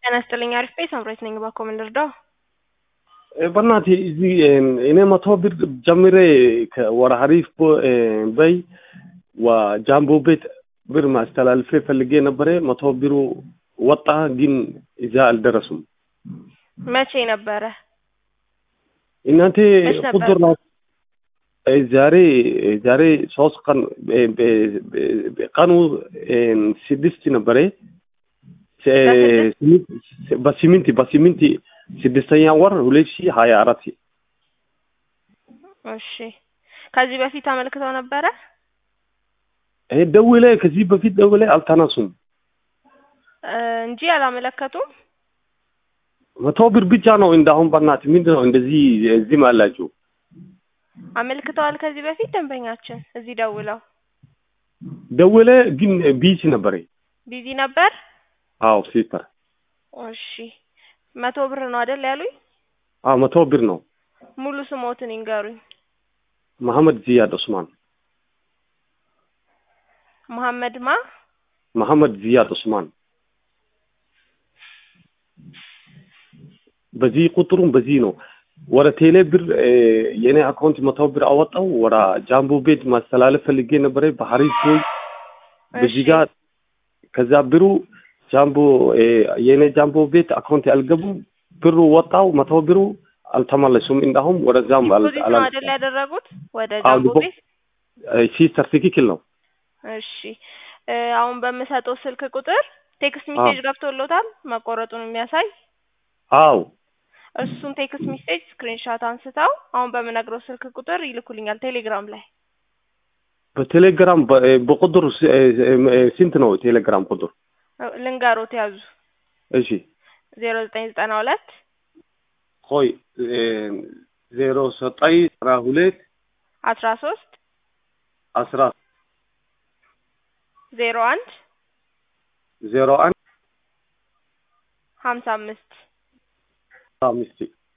ጤና ይስጥልኝ። አሪፍ ቤት ሳምራዊት ነኝ። እባክዎ ምን ልርዳው? በእናትህ እዚህ እኔ መቶ ብር ጀምሬ ወደ ሀሪፍ በይ ጃምቦ ቤት ብር ማስተላልፌ ፈልጌ ነበረ። መቶ ብሩ ወጣ፣ ግን እዛ አልደረሱም። መቼ ነበረ? እናንተ መች ነበር? ቁጥር ናት። ዛሬ ዛሬ ሶስት ቀን ቀኑ ስድስት ነበረ። በስምንት በስምንት ስድስተኛ ወር ሁለት ሺህ ሀያ አራት እሺ። ከዚህ በፊት አመልክተው ነበረ? ደውሌ ከዚህ በፊት ደውሌ አልተነሱም። እ እንጂ አላመለከቱም። መቶ ብር ብቻ ነው እንዳሁን። በእናትህ ምንድን ነው እንደዚህ እዚህም አላችሁ? አመልክተዋል ከዚህ በፊት ደንበኛችን እዚህ ደውለው ደውሌ ግን ቢዚ ነበረ። ቢዚ ነበር። አዎ ሲስተር፣ እሺ መቶ ብር ነው አይደል ያሉኝ? አዎ መቶ ብር ነው። ሙሉ ስሞትን ይንገሩኝ። መሐመድ ዚያድ ዑስማን። መሐመድ ማ መሐመድ ዚያድ ዑስማን። በዚህ ቁጥሩም በዚህ ነው። ወደ ቴሌ ብር የኔ አካውንት መቶ ብር አወጣው። ወደ ጃምቦ ቤት ማስተላለፍ ፈልጌ ነበረ በሀሪፍ ቦይ በዚህ ጋር ከዛ ብሩ ጃምቦ የኔ ጃምቦ ቤት አካውንት አልገቡም። ብሩ ወጣው፣ መቶ ብሩ አልተመለሱም። እንዳሁም ወደዛም ዲፖዚት ነው አይደል ያደረጉት ወደ አዎ፣ ጃምቦ ዲፖ- ቤት? ሲስተር ትክክል ነው። እሺ እ አሁን በምሰጠው ስልክ ቁጥር ቴክስት ሜሴጅ ገብቶሎታል መቆረጡን የሚያሳይ አዎ እሱን ቴክስት ሜሴጅ ስክሪንሻት አንስተው አሁን በምነግረው ስልክ ቁጥር ይልኩልኛል ቴሌግራም ላይ በቴሌግራም በ- በቁጥር ስ- ስንት ነው ቴሌግራም ቁጥር? ልንገሮት ያዙ እሺ ዜሮ ዘጠኝ ዘጠና ሁለት ቆይ ዜሮ ዘጠኝ አስራ ሁለት አስራ ሶስት አስራ ዜሮ አንድ ዜሮ አንድ ሀምሳ አምስት አምስት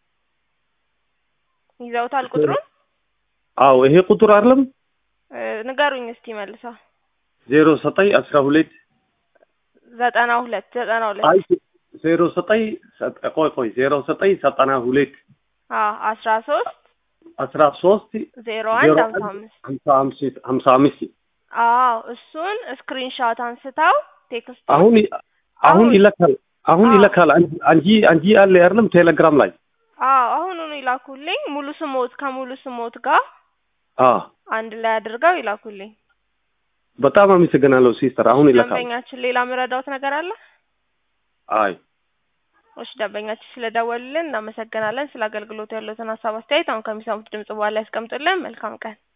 ይዘውታል ቁጥሩን አዎ ይሄ ቁጥር አይደለም። እ ንገሩኝ እስቲ መልሰው ዜሮ ዘጠኝ አስራ ሁለት ዘጠና ሁለት ዘጠና ሁለት አይ ዜሮ ዘጠኝ ሰ- ቆይ ቆይ ዜሮ ዘጠኝ ዘጠና ሁለት አዎ አስራ ሶስት አስራ ሶስት ዜሮ አንድ ሀምሳ አምስት ሀምሳ አምስት ሀምሳ አምስት አዎ እሱን ስክሪንሻት አንስተው ቴክስት አሁን አሁን ይለካል አሁን አዎ። ይለካል። አንጂ አንጂ አንጂ አለ አይደለም ቴሌግራም ላይ አዎ አሁኑኑ ይላኩልኝ ሙሉ ስሞት ከሙሉ ስሞት ጋር አ አንድ ላይ አድርገው ይላኩልኝ በጣም አመሰግናለሁ ሲስተር። አሁን ይለካል። ደንበኛችን ሌላ ምረዳውት ነገር አለ አይ እሺ ደንበኛችን ስለደወሉልን እናመሰግናለን ስለ አገልግሎቱ ያለትን ሀሳብ አስተያየት አሁን ከሚሰሙት ድምጽ በኋላ ያስቀምጡልን መልካም ቀን